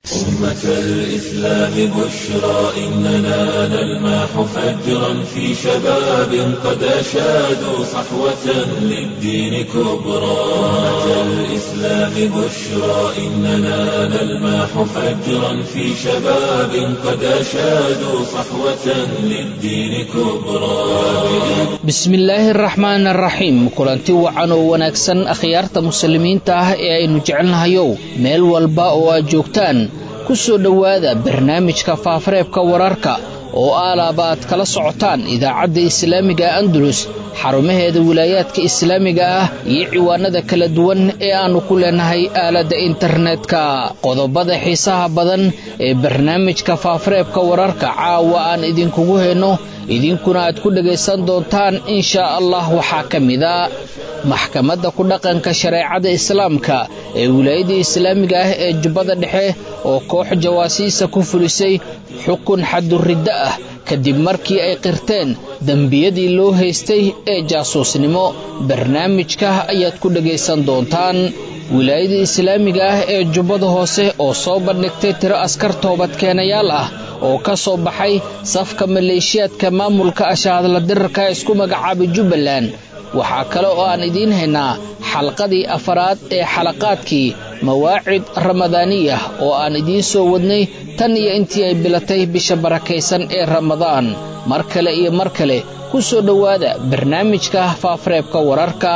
أمة الإسلام بشرى إننا نلمح فجرا في شباب قد أشادوا صحوة للدين كبرى أمة الإسلام بشرى إننا نلمح فجرا في شباب قد أشادوا صحوة للدين كبرى bismillaahi araxmaan araxiim kulanti wacan oo wanaagsan akhyaarta muslimiinta ah ee aynu jecelnahayow meel walba oo aad joogtaan ku soo dhowaada barnaamijka faafareebka wararka oo aalaaba aad kala socotaan idaacadda islaamiga andalus xarumaheeda wilaayaadka islaamiga ah iyo ciwaanada kala duwan ee aannu ku leenahay aaladda internetka qodobada xiisaha badan ee barnaamijka faafareebka wararka caawa aan idinkugu hayno idinkuna aad ku dhegaysan doontaan inshaa allah waxaa ka mida maxkamadda ku dhaqanka shareecada islaamka ee wilaayada islaamiga ah ee jubbada dhexe oo koox jawaasiisa ku fulisay xukun xaduriddo ah kadib markii ay qirteen dembiyadii loo haystay ee jaasuusnimo barnaamijka ayaad ku dhegaysan doontaan wilaayada islaamiga ah ee jubbada hoose oo soo bandhigtay tiro askar toobadkeenayaal ah oo ka soo baxay safka maleeshiyaadka maamulka ashaadla dirarka isku magacaabay jubbaland waxaa kale oo aan idiin haynaa xalqadii afaraad ee xalaqaadkii mawaacid ramadaaniya oo aan idiin soo wadnay tan iyo intii ay bilatay bisha barakaysan ee ramadaan mar kale iyo mar kale ku soo dhowaada barnaamijka faafareebka wararka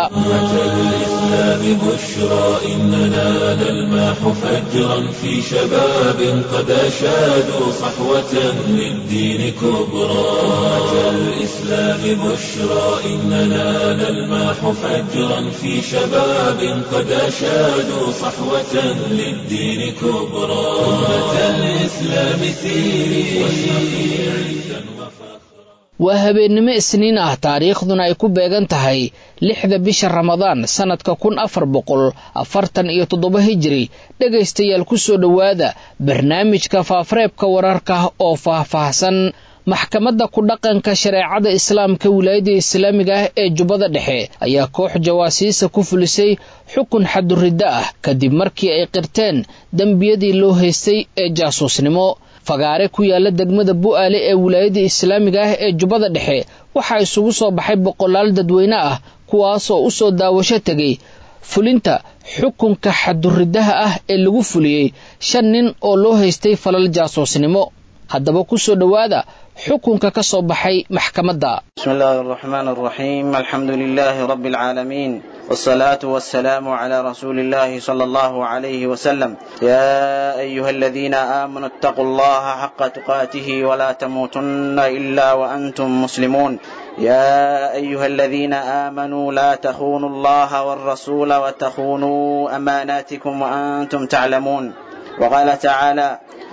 الإسلام بشرى إننا نلمح فجرا في شباب قد أشادوا صحوة للدين كبرى أمة الإسلام بشرى إننا نلمح فجرا في شباب قد أشادوا صحوة للدين كبرى أمة الإسلام سيري واشرقي عزا وفخرا waa habeennimo isniin ah taariikhduna ay ku beegan tahay lixda bisha ramadaan sannadka kun afar boqol afartan iyo toddoba hijiri dhegaystayaal ku soo dhowaada barnaamijka faafareebka wararka oo faahfaahsan maxkamadda ku dhaqanka shareecada islaamka wilaayada islaamiga ah ee jubbada dhexe ayaa koox jawaasiisa ku fulisay xukun xaduriddo ah kadib markii ay qirteen dembiyadii loo haystay ee jaasuusnimo fagaare ku yaala degmada bu'aale ee wilaayada islaamiga ah ee jubbada dhexe waxaa isugu soo baxay boqolaal dadweyne ah kuwaasoo u soo daawasho tegay fulinta xukunka xaduriddaha ah ee lagu fuliyey shan nin oo loo haystay falal jaasuusnimo haddaba ku soo dhowaada xukunka ka soo baxay maxkamadda بسم الله الرحمن الرحيم الحمد لله رب العالمين والصلاة والسلام على رسول الله صلى الله عليه وسلم يا أيها الذين آمنوا اتقوا الله حق تقاته ولا تموتن إلا وأنتم مسلمون يا أيها الذين آمنوا لا تخونوا الله والرسول وتخونوا أماناتكم وأنتم تعلمون وقال تعالى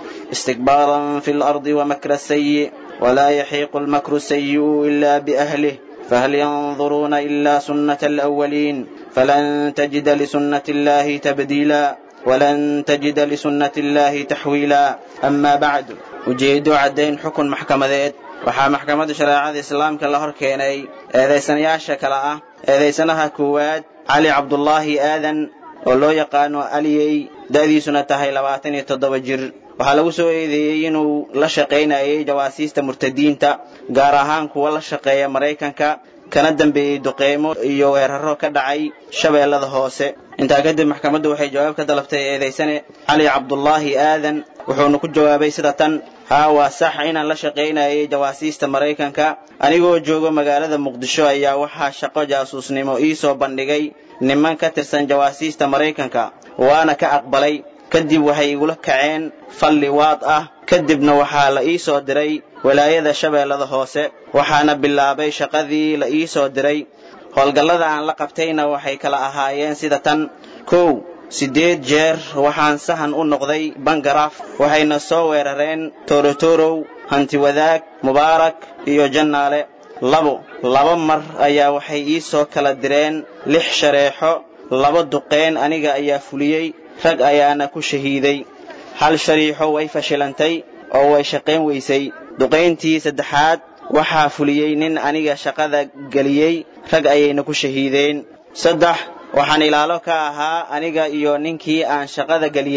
استكبارا في الأرض ومكر السيء ولا يحيق المكر السيء إلا بأهله فهل ينظرون إلا سنة الأولين فلن تجد لسنة الله تبديلا ولن تجد لسنة الله تحويلا أما بعد ujeedo caddayn xukun maxkamadeed waxaa maxkamadda shareecada islaamka la hor keenay eedaysanayaasha kale ah eedaysanaha koowaad cali cabdulaahi aadan oo loo yaqaano aliyey da'diisuna tahay labaatan iyo toddoba jir waxaa lagu soo eedeeyey inuu la shaqaynayay jawaasiista murtadiinta gaar ahaan kuwa la shaqeeya maraykanka kana dambeeyey duqeymo iyo weeraro ka dhacay shabeellada hoose intaa kadib maxkamaddu waxay jawaab ka dalabtay eedaysane cali cabdulaahi aadan wuxuuna ku jawaabay sida tan haa waa sax inaan la shaqaynayay jawaasiista maraykanka anigoo joogo magaalada muqdisho ayaa waxaa shaqo jaasuusnimo ii soo bandhigay niman ka tirsan jawaasiista maraykanka waana ka aqbalay kadib waxay igula kaceen fal liwaad ah kadibna waxaa la ii soo diray walaayada shabeellada hoose waxaana bilaabay shaqadii la ii soo diray howlgallada aan la qabtayna waxay kala ahaayeen sida tan kow siddeed jeer waxaan sahan u noqday bangaraaf waxayna soo weerareen torotorow hantiwadaag mubaarak iyo jannaale labo laba mar ayaa waxay ii soo kala direen lix shareexo laba duqeen aniga ayaa fuliyey rag ayaana ku shahiiday hal shariixo way fashilantay oo way shaqayn weysay duqayntii saddexaad waxaa fuliyey nin aniga shaqada geliyey rag ayayna ku shahiideen saddex waxaan ilaalo ka ahaa aniga iyo ninkii aan shaqada geliyey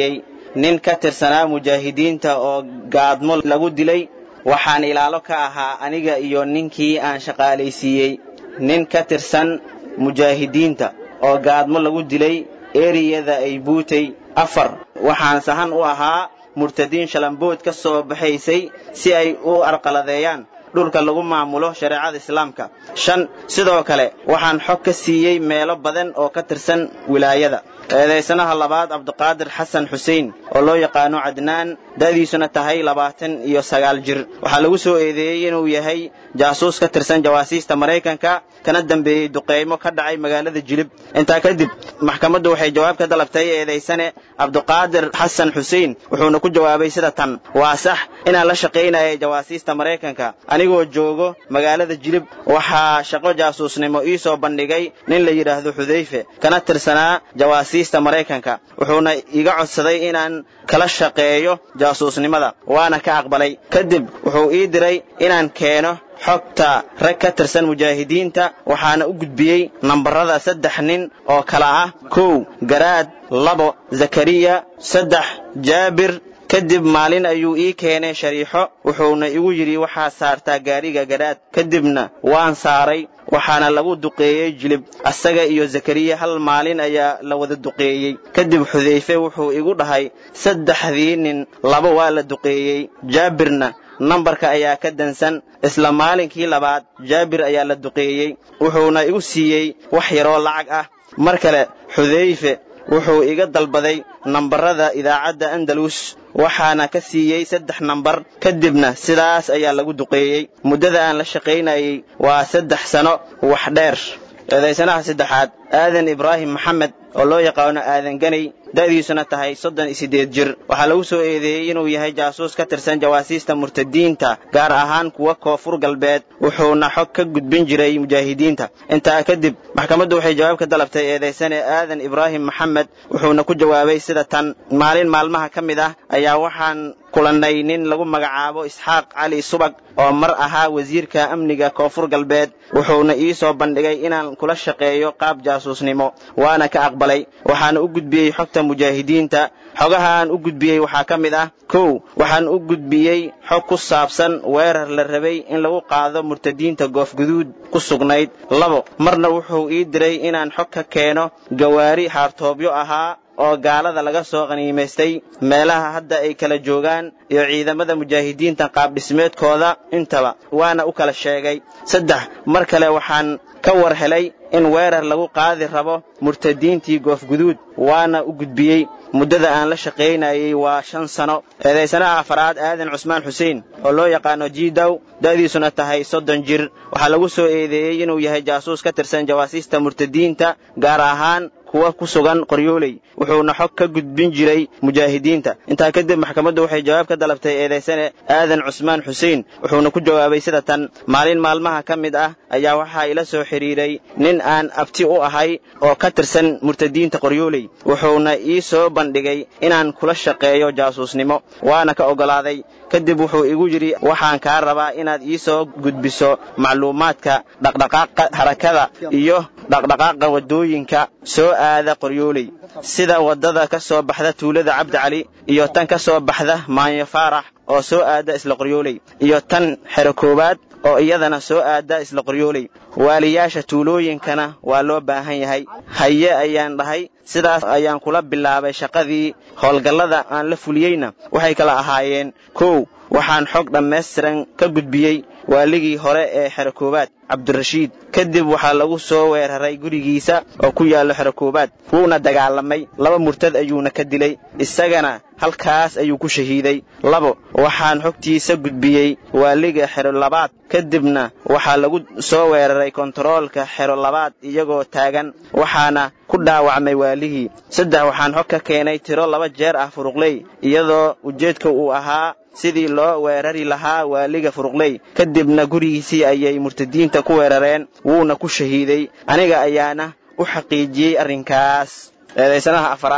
nin ka tirsanaa mujaahidiinta oo gaadmo lagu dilay waxaan ilaalo ka ahaa aniga iyo ninkii aan shaqaalaysiiyey nin ka tirsan mujaahidiinta oo gaadmo lagu dilay eriyada ay buutay afar waxaan sahan u ahaa murtadiin shalambood ka soo baxaysay si ay u arqaladeeyaan dhulka lagu maamulo shareecada islaamka shan sidoo kale waxaan xog ka siiyey meelo badan oo ka tirsan wilaayada eedaysanaha labaad cabdiqaadir xasan xuseen oo loo yaqaano cadnaan da'diisuna tahay labaatan iyo sagaal jir waxaa lagu soo eedeeyey inuu yahay jaasuus ka tirsan jawaasiista maraykanka kana dambeeyey duqeymo ka dhacay magaalada jilib intaa kadib maxkamaddu waxay jawaab ka dalabtay eedaysane cabdiqaadir xasan xuseen wuxuuna ku jawaabay sida tan waa sax inaan la shaqaynayay jawaasiista maraykanka anigoo joogo magaalada jilib waxaa shaqo jaasuusnimo ii soo bandhigay nin la yidhaahdo xudayfe kana tirsanaa jawaasiista maraykanka wuxuuna iga codsaday inaan kala shaqeeyo jaasuusnimada waana ka aqbalay kadib wuxuu ii diray inaan keeno xogta rag ka tirsan mujaahidiinta waxaana u gudbiyey nambarada saddex nin oo kala ah kow garaad labo zakariya saddex jaabir kadib maalin ayuu ii keenay shariixo wuxuuna igu yidhi waxaad saartaa gaariga garaad kadibna waan saaray waxaana lagu duqeeyey jilib asaga iyo zakariya hal maalin ayaa la wada duqeeyey kadib xudayfe wuxuu igu dhahay saddexdii nin laba waa la duqeeyey jaabirna nambarka ayaa ka dansan isla maalinkii labaad jaabir ayaa la duqeeyey wuxuuna igu siiyey wax yaroo lacag ah mar kale xudayfe wuxuu iga dalbaday nambarada idaacadda andalus waxaana ka siiyey saddex nambar kadibna sidaas ayaa lagu duqeeyey muddada aan la shaqaynayey waa saddex sano wax dheer eedaysanaha saddexaad aadan ibraahim maxamed oo loo yaqaano aadan ganay da'diisuna tahay soddon iyo siddeed jir waxaa lagu soo eedeeyey inuu yahay jaasuus ka tirsan jawaasiista murtadiinta gaar ahaan kuwa koonfur galbeed wuxuuna xog ka gudbin jiray mujaahidiinta intaa kadib maxkamaddu waxay jawaab ka dalabtay eedaysane aadan ibraahim maxamed wuxuuna ku jawaabay sida tan maalin maalmaha ka mid ah ayaa waxaan kulannay nin lagu magacaabo isxaaq cali subag oo mar ahaa wasiirka amniga koonfur galbeed wuxuuna ii soo bandhigay inaan kula shaqeeyo qaab jaasuusnimo waana ka aqbalay waxaana u gudbiyey xogta mujaahidiinta xogaha aan u gudbiyey waxaa ka mid ah kow waxaan u gudbiyey xog ku saabsan weerar la rabay in lagu qaado murtadiinta goofguduud ku sugnayd labo marna wuxuu ii diray inaan xog ka keeno gawaari haartoobyo ahaa oo gaalada laga soo qaniimaystay meelaha hadda ay kala joogaan iyo ciidamada mujaahidiinta qaabdhismeedkooda intaba waana u kala sheegay saddex mar kale waxaan ka war helay in weerar lagu qaadi rabo murtadiintii goofguduud waana u gudbiyey muddada aan la shaqaynayey waa shan sano eedaysanaha afaraad aadan cusmaan xuseen oo loo yaqaano jiidow da'diisuna tahay soddon jir waxaa lagu soo eedeeyey inuu yahay jaasuus ka tirsan jawaasiista murtadiinta gaar ahaan kuwa ku sugan qoryooley wuxuuna xog ka gudbin jiray mujaahidiinta intaa kadib maxkamaddu waxay jawaab ka dalabtay eedaysane aadan cusmaan xuseen wuxuuna ku jawaabay sida tan maalin maalmaha ka mid ah ayaa waxaa ila soo xidhiiray nin aan abti u ahay oo ka tirsan murtadiinta qoryooley wuxuuna ii soo bandhigay inaan kula shaqeeyo jaasuusnimo waana ka oggolaaday kadib wuxuu igu yidhi waxaan kaa rabaa inaad ii soo gudbiso macluumaadka dhaqdhaqaaqa harakada iyo dhaqdhaqaaqa waddooyinka soo aada qoryooley sida waddada ka soo baxda tuulada cabdi cali iyo tan ka soo baxda maanyo faarax oo soo aada isla qoryooley iyo tan xero koowaad oo iyadana soo aada isla qoryooley waaliyaasha tuulooyinkana waa loo baahan yahay haye ayaan dhahay sidaas ayaan kula bilaabay shaqadii howlgallada aan la fuliyeyna waxay kala ahaayeen kow waxaan xog dhammaystiran ka gudbiyey waaligii hore ee xero koowaad cabdirashiid kadib waxaa lagu soo weeraray gurigiisa oo ku yaallo xero koowaad wuuna dagaalamay laba murtad ayuuna ka dilay isagana halkaas ayuu ku shahiiday labo waxaan xogtiisa gudbiyey waaliga xero labaad kadibna waxaa lagu soo weeraray kontaroolka xero labaad iyagoo taagan waxaana ku dhaawacmay waaligii saddex waxaan xog ka keenay tiro laba jeer ah furuqley iyadoo ujeedka uu ahaa sidii loo weerari lahaa waaliga furuqley kadibna gurigiisii ayay murtadiinta ku weerareen wuuna ku shahiiday aniga ayaana u xaqiijiyey arrinkaas eedaysanaha afaraad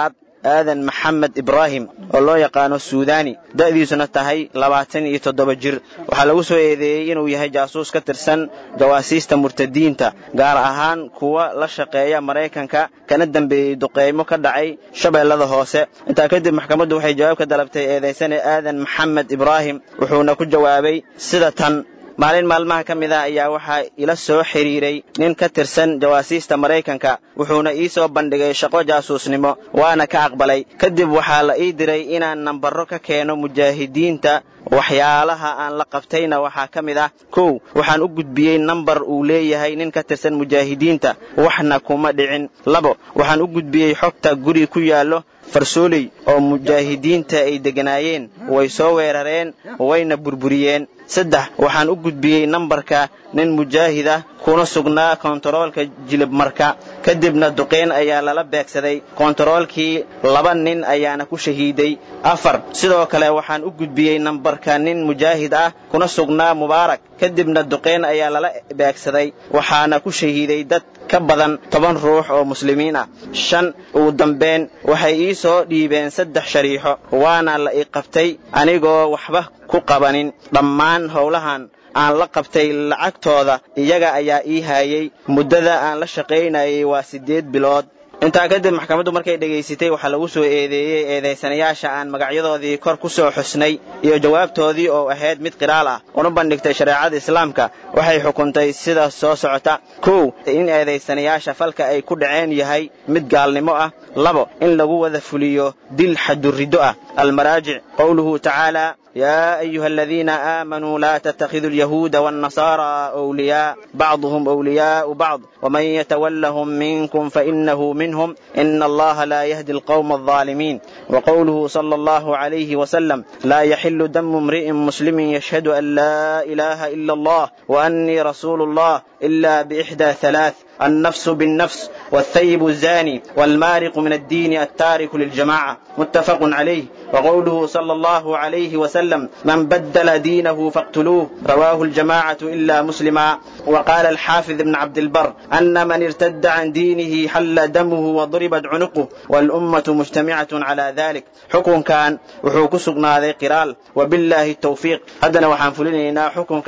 aadan maxamed ibraahim oo loo yaqaano suudani da'diisuna tahay labaatan iyo toddoba jir waxaa lagu soo eedeeyey inuu yahay jaasuus ka tirsan jawaasiista murtadiinta gaar ahaan kuwa la shaqeeya maraykanka kana dambeeyey duqeymo ka dhacay shabeellada hoose intaa kadib maxkamaddu waxay jawaab ka dalabtay eedaysane aadan maxamed ibraahim wuxuuna ku jawaabay sida tan maalin maalmaha ka mid ah ayaa waxaa ila soo xidhiiray nin ka tirsan jawaasiista maraykanka wuxuuna ii soo bandhigay shaqo jaasuusnimo waana ka aqbalay kadib waxaa la ii diray inaan nambarro ka keeno mujaahidiinta waxyaalaha aan la qabtayna waxaa ka mid ah kow waxaan u gudbiyey nambar uu leeyahay nin ka tirsan mujaahidiinta waxna kuma dhicin labo waxaan u gudbiyey xogta guri ku yaallo farsooley oo mujaahidiinta ay degganaayeen way soo weerareen wayna burburiyeen saddex waxaan u gudbiyey nambarka nin mujaahid ah kuna sugnaa kontaroolka jilibmarka kadibna duqeyn ayaa lala beegsaday kontaroolkii laba nin ayaana ku shahiiday afar sidoo kale waxaan u gudbiyey nambarka nin mujaahid ah kuna sugnaa mubaarak kadibna duqeyn ayaa lala beegsaday waxaana ku shahiiday dad ka badan toban ruux oo muslimiin ah shan ugu dambeyn waxay ii soo dhiibeen saddex shariixo waana la ii qabtay anigoo waxba ku qabanin dhammaan howlahan aan la qabtay lacagtooda iyaga ayaa ii haayay muddada aan la shaqaynayay waa siddeed bilood intaa kadib maxkamaddu markay dhegaysatay waxaa lagu soo eedeeyey eedaysanayaasha aan magacyadoodii kor ku soo xusnay iyo jawaabtoodii oo ahayd mid qiraal ah una bandhigtay shareecada islaamka waxay xukuntay sida soo socota kow in eedaysanayaasha falka ay ku dhaceen yahay mid gaalnimo ah labo in lagu wada fuliyo dil xaduriddo ah almaraajic qowluhu tacaala يا أيها الذين آمنوا لا تتخذوا اليهود والنصارى أولياء بعضهم أولياء بعض ومن يتولهم منكم فإنه منهم إن الله لا يهدي القوم الظالمين وقوله صلى الله عليه وسلم لا يحل دم امرئ مسلم يشهد أن لا إله إلا الله وأني رسول الله إلا بإحدى ثلاث النفس بالنفس والثيب الزاني والمارق من الدين التارك للجماعة متفق عليه وقوله صلى الله عليه وسلم من بدل دينه فاقتلوه رواه الجماعة إلا مسلما وقال الحافظ ابن عبد البر أن من ارتد عن دينه حل دمه وضربت عنقه والأمة مجتمعة على ذلك حكم كان وحوك سقنا ذي قرال وبالله التوفيق هدنا وحنفلنا حكمك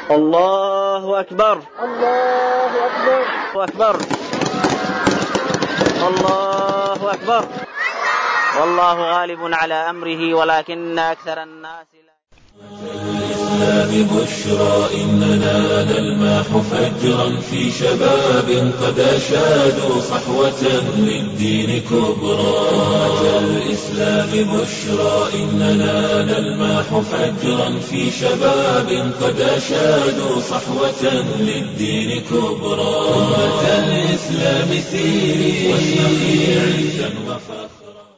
الله أكبر الله أكبر أكبر الله أكبر والله غالب على أمره ولكن أكثر الناس لا الإسلام بشرى إننا نلمح فجرا في شباب قد أشادوا صحوة للدين كبرى أتى الإسلام بشرى إننا نلمح فجرا في شباب قد أشادوا صحوة للدين كبرى أمة الإسلام سيري واشرقي عزا وفخرا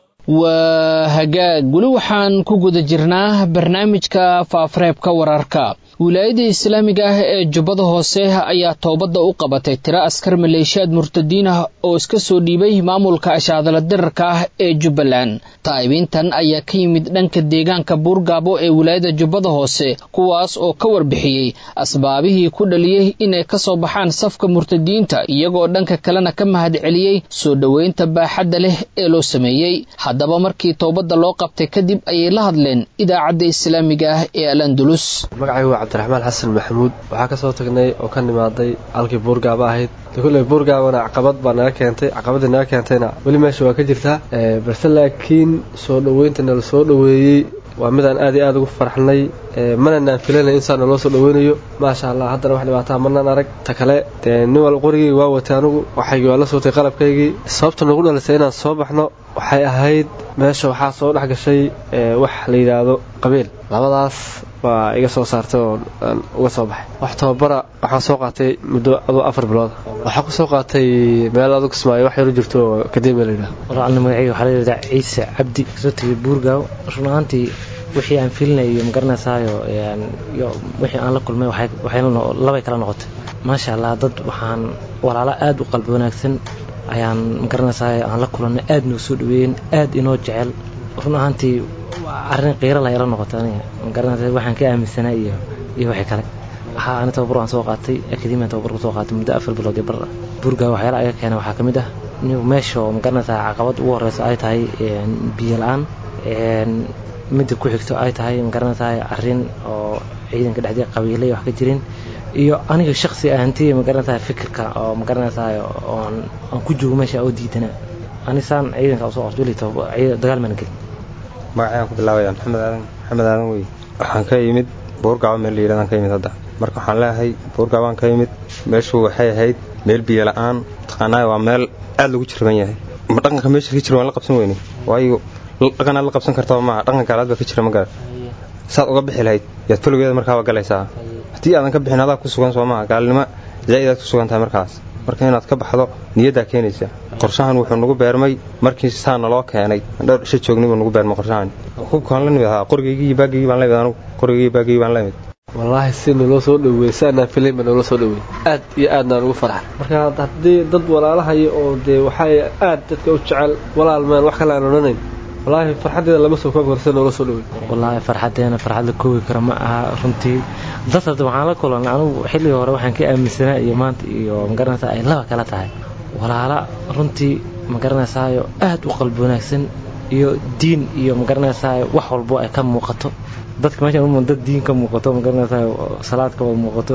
waa hagaag weli waxaan ku guda jirnaa barnaamijka faafareebka wararka wilaayada islaamiga ah ee jubbada hoose ayaa toobadda u qabatay tiro askar maleeshiyaad murtadiin ah oo iska soo dhiibay maamulka ashaadala dirarka ah ee jubbaland taa'ibiintan ayaa ka yimid dhanka deegaanka buurgaabo ee wilaayada jubbada hoose kuwaas oo ka warbixiyey asbaabihii ku dhaliyey inay ka soo baxaan safka murtadiinta iyagoo dhanka kalena ka mahad celiyey soo dhoweynta baaxadda leh ee loo sameeyey haddaba markii toobadda loo qabtay kadib ayay la hadleen idaacadda islaamiga ah ee al andulus magacaygu waa cabdiraxmaan xasan maxamuud waxaa ka soo tagnay oo ka nimaaday halkii buurgaaba ahayd kulley buurgaabana caqabad baa naga keentay caqabadii naga keentayna weli meesha waa ka jirtaa balse laakiin soo dhoweynta nala soo dhoweeyey waa midaan aad iyo aad ugu farxnay mana naan filanay insaan naloo soo dhoweynayo maasha allah haddana wax dhibaataa manaan arag ta kale dee nin wal qorigii waa watay anugu waxaygii waa la sootay qalabkaygii sababta nagu dhalisay inaan soo baxno waxay ahayd meesha waxaa soo dhex gashay wax la yidhaahdo qabiil labadaas baa iga soo saartay oo aan uga soo baxay wax tababara waxaan soo qaatay muddo aduu afar bilood waxaa ku soo qaatay meel adug kismaayo wax yaro jirto oo kademiya la yidhaha walaalna magacayga waxaa la yidhahdaa ciise cabdi kasoo tegay buurgaaw run ahaantii wixii aan filinay iyo magaranaysayo iyo wixii aan la kulmay labay kala noqotay maasha allah dad waxaan walaalo aad u qalbi wanaagsan ayaan magaranaysayo aan la kulannay aad noo soo dhaweeyeen aad inoo jecel run ahaantii arrin qiira la yala noqotay aniga magaranaysa waxaan ka aaminsanaa iyo iyo wixii kale waxaa ani tababar waan soo qaatay akademiyan tababar ku soo qaatay muddo afar bilood iyo bar buurgaa waxyaala aga keena waxaa ka mid ah meesha oo magaranaysaa caqabad ugu horeysa ay tahay biyo la-aan midda ku xigto ay tahay magaranaysaa arrin oo ciidanka dhexdii qabiilay wax ka jirin iyo aniga shaksi ahantiya magaranaysaa fikirka oo magaranaysaa oon aan ku joogo meesha oo diidana anisaan ciidanka usoo qortulito dagaal mana gelin magacayaan ku bilaabaya maxamed aadan maxamed aadan wey waxaan ka yimid buurgabo meel la yidhahdaan ka yimid hadda marka waxaan leeyahay buurgabaan ka yimid meeshu waxay ahayd meel biyo la-aan taqaanaa waa meel aad lagu jirban yahay ma dhaqanka meesha ka jira waan la qabsan weyne waayo dhaqan aad la qabsan kartaba maaha dhaqan gaalaad baa ka jira ma garan saad uga bixi lahayd yaad falogeeda markaaba galaysaa haddii aadan ka bixin adaa ku sugan soo maaha gaalnimo zaa'id aad ku sugan tahay markaas marka inaad ka baxdo niyaddaa keenaysa qorshahan wuxuu nagu beermay markii saana loo keenay dhowr isha joognay buu nagu beermay qorshahan hubkaan la nimid ahaa qorigaygii iyo baagaygii baan la imid anugu qorigaygii iyo baagaygii baan la imid wallaahi si naloo soo dhaweey saanaan filayn baa naloo soo dhaweey aad iyo aadnaan ugu farxa marka haddii dad walaalahaya oo dee waxay aad dadka u jecel walaalmeen wax kale aan odhanayn wallaahi farxaddeeda lama soo koobi karo si naloo soo dhaweey wallaahi farxaddeena farxad la koobi kara ma aha runtii dad hadda waxaan la kulanay anugu xilligii hore waxaan ka aaminsanaa iyo maanta iyo magaranaysaa ay laba kala tahay walaala runtii magaranaysaao aad u qalbi wanaagsan iyo diin iyo magaranaysaa wax walbo ay ka muuqato dadka meeshaan dad diin ka muuqato magaranaysaa salaad ka muuqato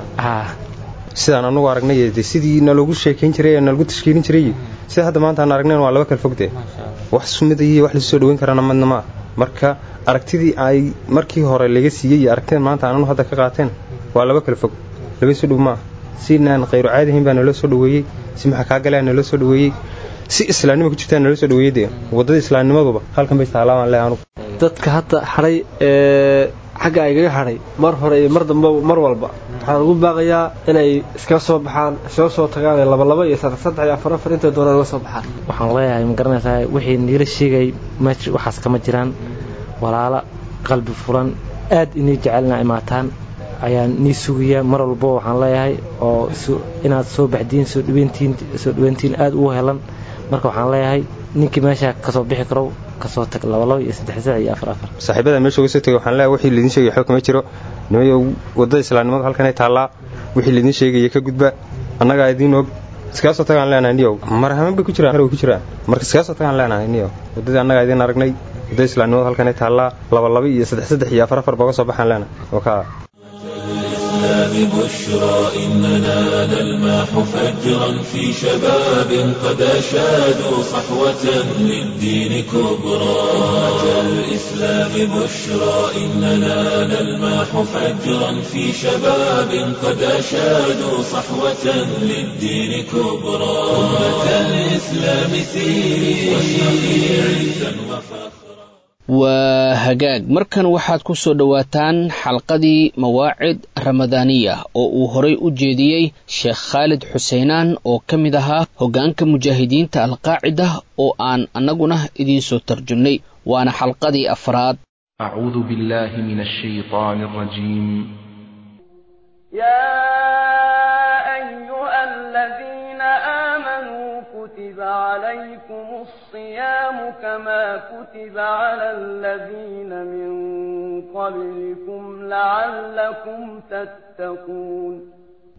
sidaan anugu aragnay de sidii naloogu sheekayn jiray nalagu tashkiilin jiray sida hadda maanta aan aragnayn waa laba kala fogde wax sumida iyo wax lasu soo dhaweyn karana madna ma marka aragtidii ay markii hore laga siiyey iyo aragtida maanta aananu hadda ka qaateen waa laba kala fog laba isu dhow maaha sinaan khayru caadihayn baa naloo soo dhaweeyey si maxaa kaa galaa naloo soo dhaweeyey si islaamnimo ku jirtaa naloo soo dhaweeyey dee waddada islaamnimaduba halkan bay taalaa baan leehay anugu dadka hadda hadhay ee xagga aygaga hadhay mar hore iyo mar damba mar walba waxaan ugu baaqayaa inay iskaga soo baxaan iskaga soo tagaan labalaba iyo saddex saddex iyo afar afar intay doonaan uga soo baxaan waxaan leeyahay magaranaysaa wixii niila sheegay meesha waxaas kama jiraan walaalo qalbi furan aad inay jecelna imaataan ayaan nii sugayaa mar walbo waxaan leeyahay oo inaad soo baxdiin soo dhaweyntiin soo dhaweyntiin aad ugu helan marka waxaan leeyahay ninkii meesha kasoo bixi karo kasoo tag labalaba iyo saddex saddex iyo afar afar saaxiibada meesha uga soo tegay waxaan leeyahay wixii laydin sheegay waxba kama jiro nimayo waddada islaamnimadu halkanay taallaa wixii laydin sheegaya ka gudba annagaa idiin og iskaga soo tagaan leenahay niyow marhaman bay ku jiraan way ku jiraan marka iskaga soo tagaan leenahay niyow waddadii annagaa idiin aragnay waddada islaamnimadu halkanay taallaa labalaba iyo saddex saddex iyo afar afar baa uga soo baxaan leenahay oo kaa الإسلام بشرى إننا نلمح فجرا في شباب قد أشادوا صحوة للدين كبرى أتى الإسلام بشرى إننا نلمح فجرا في شباب قد أشادوا صحوة للدين كبرى أمة الإسلام سيري واشرقي عزا وفخرا waa hagaag markan waxaad ku soo dhowaataan xalqadii mawaacid ramadaaniya oo uu horay u jeediyey sheekh khaalid xuseenaan oo ka mid ahaa hoggaanka mujaahidiinta alqaacida oo aan annaguna idiinsoo tarjumnay waana xalqadii afraad أعوذ بالله من الشيطان الرجيم يا أيها الذين آمنوا كتب عليكم الصيام كما كتب على الذين من قبلكم لعلكم تتقون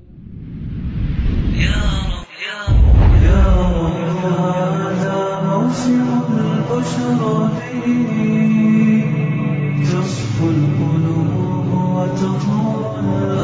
هذا موسم البشرى فيه تصفو القلوب وتطهر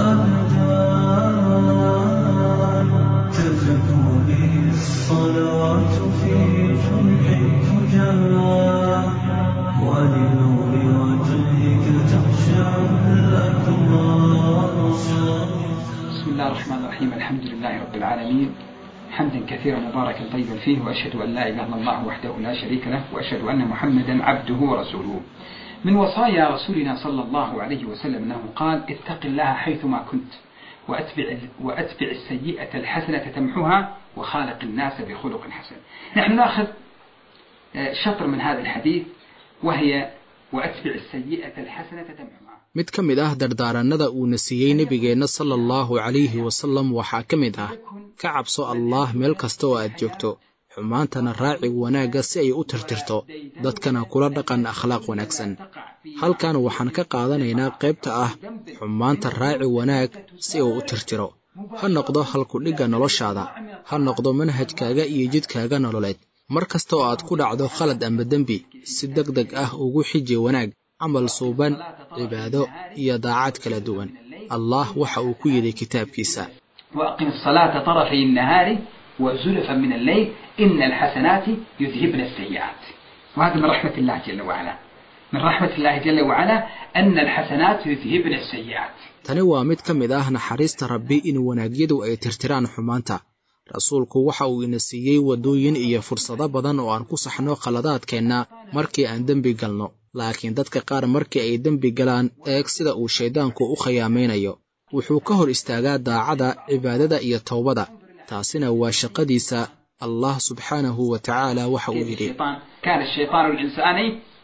الأبدان تزكو به الصلوات في جمع الفجار ولنور وجهك تخشع الأكرام بسم الله الرحمن الرحيم الحمد لله رب العالمين حمدا كثيرا مباركا طيبا فيه واشهد ان لا اله الا الله وحده لا شريك له واشهد ان محمدا عبده ورسوله. من وصايا رسولنا صلى الله عليه وسلم انه قال: اتق الله حيثما كنت واتبع واتبع السيئه الحسنه تمحها وخالق الناس بخلق حسن. نحن ناخذ شطر من هذا الحديث وهي واتبع السيئه الحسنه تمحها. mid ka mid ah dardaarannada uuna siiyey nebigeenna sala allahu calayhi wasallam waxaa ka mid ah ka cabso allaah meel kasta oo aad joogto xumaantana raaci wanaagga si ay u tirtirto dadkana kula dhaqan akhlaaq wanaagsan halkan waxaan ka qaadanaynaa qaybta ah xumaanta raaci wanaag si uu u tirtiro ha noqdo halkudhigga noloshaada ha noqdo manhajkaaga iyo jidkaaga nololeed mar kasta oo aad ku dhacdo khalad amba dembi si deg deg ah ugu xiji wanaag camal suuban cibaado iyo daacad kala duwan allah waxa uu ku yidhi kitaabkiisa وأقم الصلاة طرفي النهار وزلفا من الليل إن الحسنات يذهبن السيئات وهذا من رحمة الله جل وعلا من رحمة الله جل وعلا أن الحسنات يذهبن السيئات tani waa mid ka mid ah naxariista rabbi in wanaagyadu ay tirtiraan xumaanta rasuulku waxa uu ina siiyey waddooyin iyo fursado badan oo aan ku saxno khaladaadkeenna markii aan dembi galno laakiin dadka qaar markii ay dembi galaan eeg sida uu shayddaanku u khiyaamaynayo wuxuu ka hor istaagaa daacada cibaadada iyo towbada taasina waa shaqadiisa allah subxaanahu wa tacaala waxa uu yidhi الشيطان كان الشيطان الإنسان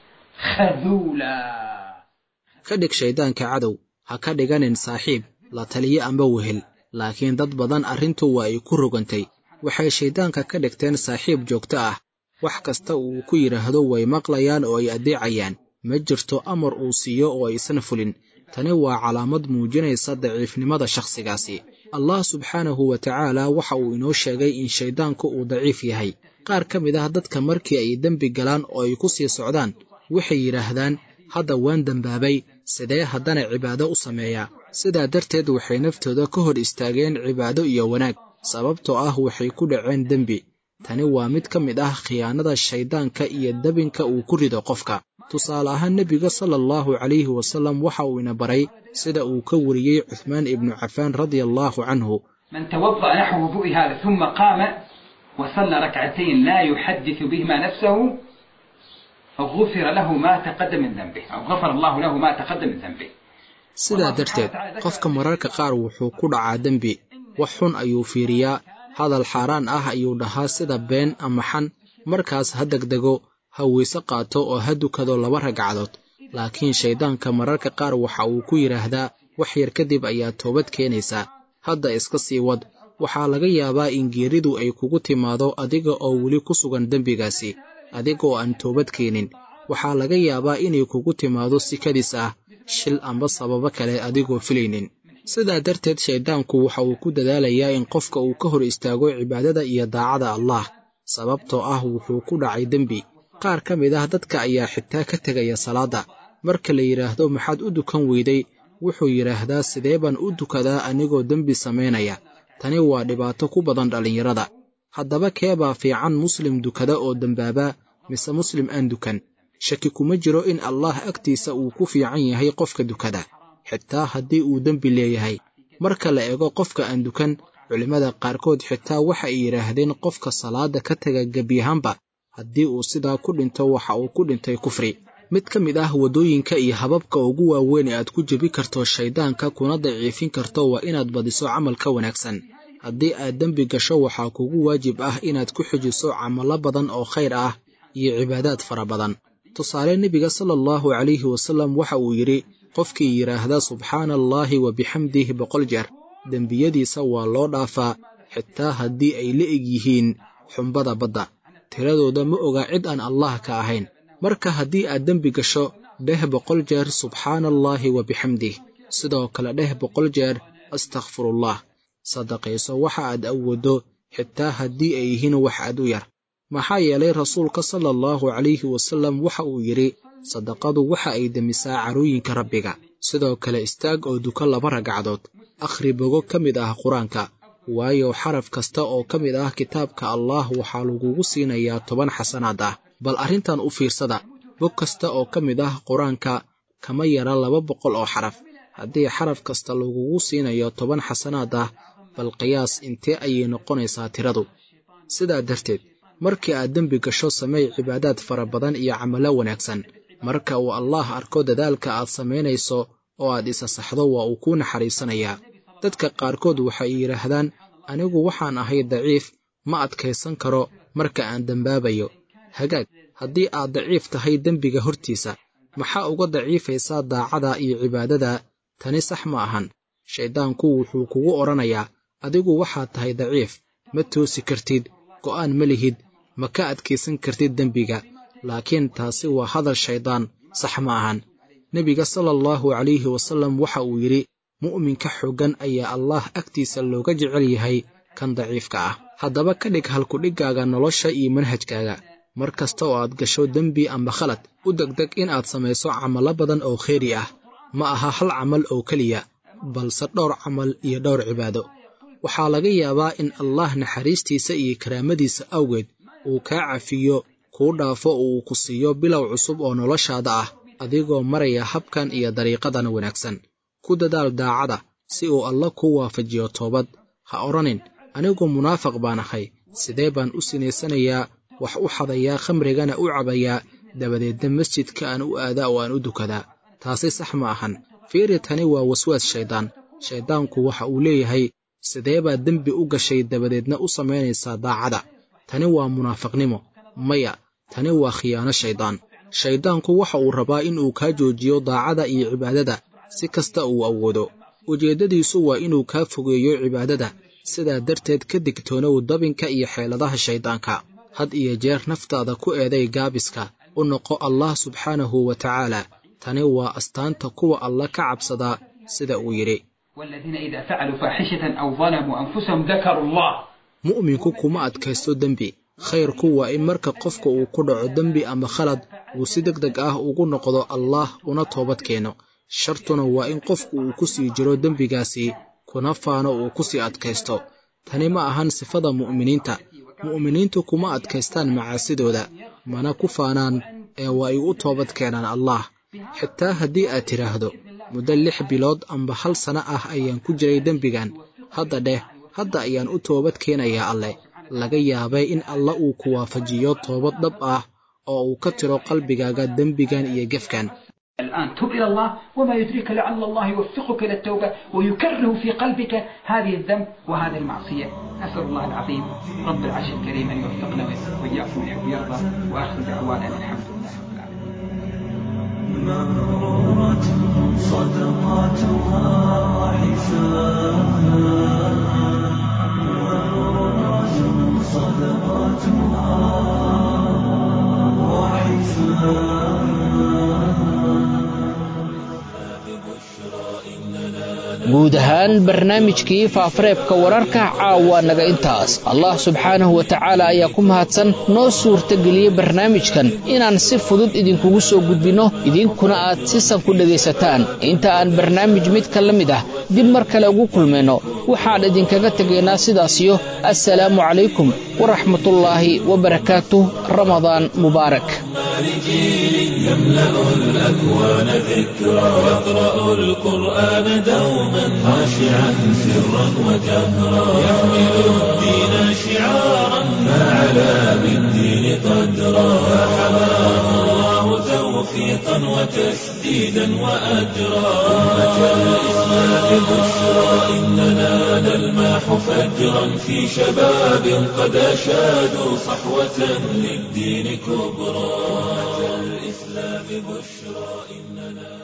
خذولا ka dhig shayddaanka cadow ha ka dhiganin saaxiib la taliye amba wehel laakiin dad badan arrintu waa ay ku rogantay waxay shayddaanka ka dhigteen saaxiib joogto ah wax kasta uu ku yidhaahdo way maqlayaan oo ay addeecayaan ma jirto amar uu siiyo oo aysan fulin tani waa calaamad muujinaysa daciifnimada shakhsigaasi allah subxaanahu wa tacaala waxa uu inoo sheegay in shayddaanku uu daciif yahay qaar ka mid ah dadka markii ay dembi galaan oo ay ku sii socdaan waxay yidhaahdaan hadda waan dembaabay sidee haddana cibaado u sameeyaa sidaa darteed waxay naftooda ka hor istaageen cibaado iyo wanaag sababtoo ah waxay ku dhaceen dembi tani waa mid ka mid ah khiyaanada shayddaanka iyo dabinka uu ku rido qofka tusaale ahaan nebiga sala allahu calayhi wasallam waxa uu ina baray sida uu ka wariyey cuthmaan ibnu cafaan radia allaahu canhu من توضأ نحو وضوء هذا ثم قام وصلى ركعتين لا يحدث بهما نفسه غفر له ما تقدم من ذنبه أو غفر الله له ما تقدم من ذنبه sidaa darteed qofka mararka qaar wuxuu ku dhacaa dembi wax xun ayuu fiiriyaa hadal xaaraan ah ayuu dhahaa sida been ama xan markaas ha degdego ha weyse qaato oo ha dukado laba ragcadood laakiin shayddaanka mararka qaar waxa uu ku yidhaahdaa wax yar kadib ayaa toobad keenaysaa hadda iska sii wad waxaa laga yaabaa in geeridu ay kugu timaado adiga oo weli ku sugan dembigaasi adigoo aan toobad keenin waxaa laga yaabaa inay kugu timaado si kadis ah shil amba sababo kale adigoo filaynin sidaa darteed shayddaanku waxa uu ku dadaalayaa in qofka uu ka hor istaago cibaadada iyo daacada allah sababtoo ah wuxuu ku dhacay dembi qaar ka mid ah dadka ayaa xitaa ka tegaya salaadda marka la yidhaahdo maxaad u dukan weyday wuxuu yidhaahdaa sidee baan u dukadaa anigoo dembi samaynaya tani waa dhibaato ku badan dhallinyarada haddaba keebaa fiican muslim dukada oo dembaaba mise muslim aan dukan shaki kuma jiro in allah agtiisa uu ku fiican yahay qofka dukada xitaa haddii uu dembi leeyahay marka la eego qofka aan dukan culimmada qaarkood xitaa waxa ay yidhaahdeen qofka salaada ka taga gebyahaanba haddii uu sidaa ku dhinto waxa uu ku dhintay kufri mid ka mid ah waddooyinka iyo hababka ugu waaweyn ee aad ku jebi karto shayddaanka kuna daciifin karto waa inaad badiso camalka wanaagsan haddii aad dembi gasho waxaa kugu waajib ah inaad ku xijiso camallo badan oo khayr ah iyo cibaadaad fara badan tusaale nebiga sala allahu calayhi wasallam waxa uu yidhi qofkii yidhaahda subxaana allaahi wa bixamdih boqol jeer dembiyadiisa waa loo dhaafaa xitaa haddii ay la eg yihiin xumbada badda tiradooda ma oga cid aan allah ka ahayn marka haddii aad dembi gasho dheh boqol jeer subxaana allaahi wa bixamdih sidoo kale dheh boqol jeer astakfirullah sadaqayso waxa aad awooddo xitaa haddii ay yihiin wax aad u yar maxaa yeelay rasuulka sala allahu calayhi wasallam waxa uu yidhi sadaqadu waxa ay demisaa carooyinka rabbiga sidoo kale istaag oo duko laba ragcadood akhri bogo ka mid ah qur-aanka waayo xaraf kasta oo ka mid ah kitaabka allah waxaa lagugu siinayaa toban xasanaad ah bal arrintan u fiirsada bog kasta oo ka mid ah qur-aanka kama yara laba boqol oo xaraf haddii xaraf kasta lagugu siinayo toban xasanaad ah bal qiyaas intee ayay noqonaysaa tiradu sidaa darteed markii aad dembi gasho samey cibaadaad fara badan iyo camallo wanaagsan marka uu allaah arko dadaalka aad samaynayso oo aad isa saxdo waa uu kuu naxariisanayaa dadka qaarkood waxay yidhaahdaan anigu waxaan ahay daciif ma adkaysan karo marka aan dembaabayo hagaag haddii aad daciif tahay dembiga hortiisa maxaa uga daciifaysaa daacada iyo cibaadada tani sax ma ahan shayddaanku wuxuu kugu odhanayaa adigu waxaad tahay daciif ma toosi kartid go'aan ma lihid ma ka adkaysan kartid dembiga laakiin taasi waa hadal shayddaan sax ma ahan nebiga sala allahu calayhi wasallam waxa uu yidhi mu'minka xooggan ayaa allah agtiisa looga jecel yahay kan daciifka ah haddaba ka dhig halkudhiggaaga nolosha iyo manhajkaaga mar kasta oo aad gasho dembi amba khalad u degdeg in aad samayso camallo badan oo kheyri ah ma aha hal camal oo keliya balse dhowr camal iyo dhowr cibaado waxaa laga yaabaa in allah naxariistiisa iyo karaamadiisa awgeed uu kaa cafiyo kuu dhaafo oo uu ku siiyo bilow cusub oo noloshaada ah adigoo maraya habkan iyo dariiqadan wanaagsan ku dadaal daacada si uu alla kuu waafajiyo toobad ha odhanin anigu munaafiq baan ahay sidee baan u sinaysanayaa wax u xadayaa khamrigana u cabayaa dabadeedna masjidka aan u aadaa oo aan u dukadaa taasi sax ma ahan fiiri tani waa waswaas shayddaan shayddaanku waxa uu leeyahay sidee baad dembi u gashay dabadeedna u samaynaysaa daacada tani waa munaafiqnimo maya tani waa khiyaano shayddaan shayddaanku waxa uu rabaa in uu kaa joojiyo daacada iyo cibaadada si kasta uu awoodo ujeeddadiisu waa inuu kaa fogeeyo cibaadada sidaa darteed ka digtoonow dabinka iyo xeeladaha shayddaanka had iyo jeer naftaada ku eeday gaabiska u noqo allah subxaanahu wa tacaala tani waa astaanta kuwa alla ka cabsadaa sida uu yidhi والذين إذا فعلوا فاحشة أو ظلموا أنفسهم ذكروا الله mu'minku kuma adkaysto dembi khayrku waa in marka qofka uu ku dhaco dembi ama khalad uu si deg deg ah ugu noqdo allaah una toobad keeno shartuna waa in qofku uu ku sii jiro dembigaasi kuna faano uu ku sii adkaysto tani ma ahan sifada mu'miniinta mu'miniintu kuma adkaystaan macaasidooda mana ku faanaan ee waa ay u toobad keenaan allaah xitaa haddii aad tidhaahdo muddo lix bilood amba hal sano ah ayaan ku jiray dembigan hadda dheh hadda ayaan u toobad keenayaa alleh laga yaabay in alla uu ku waafajiyo toobad dhab ah oo uu ka tiro qalbigaaga dembigan iyo gefkan الآن تب إلى الله وما يدريك لعل الله يوفقك إلى التوبة ويكره في قلبك هذه الذنب وهذه المعصية أسأل الله العظيم رب العرش الكريم أن يوفقنا وإياكم يحب يرضى وآخر دعوانا أن الحمد لله رب العالمين مغرورة صدقاتها وحسابها مغرورة صدقاتها guud ahaan barnaamijkii faafareebka wararka caawa naga intaas allah subxaanahu wa tacaala ayaa ku mahadsan noo suurtageliyey barnaamijkan inaan si fudud idinkugu soo gudbinno idinkuna aad sisan ku dhegaysataan inta aan barnaamij midka la mid ah dib mar kale ugu kulmayno waxaan idinkaga tegaynaa sidaasiyo assalaamu calaykum waraxmatullaahi wabarakaatuh ramadaan mubaarak يملأ الأكوان ذكرى يقرأ القرآن دوما خاشعا سرا وجهرا يحمل الدين شعارا فعلى بالدين قدرا فحماه الله توفيقا وتسديدا وأجرا أمة الإسلام بشرى إننا نلماح فجرا في شباب قد أشادوا صحوة للدين كبرى أمة الإسلام بشرى إننا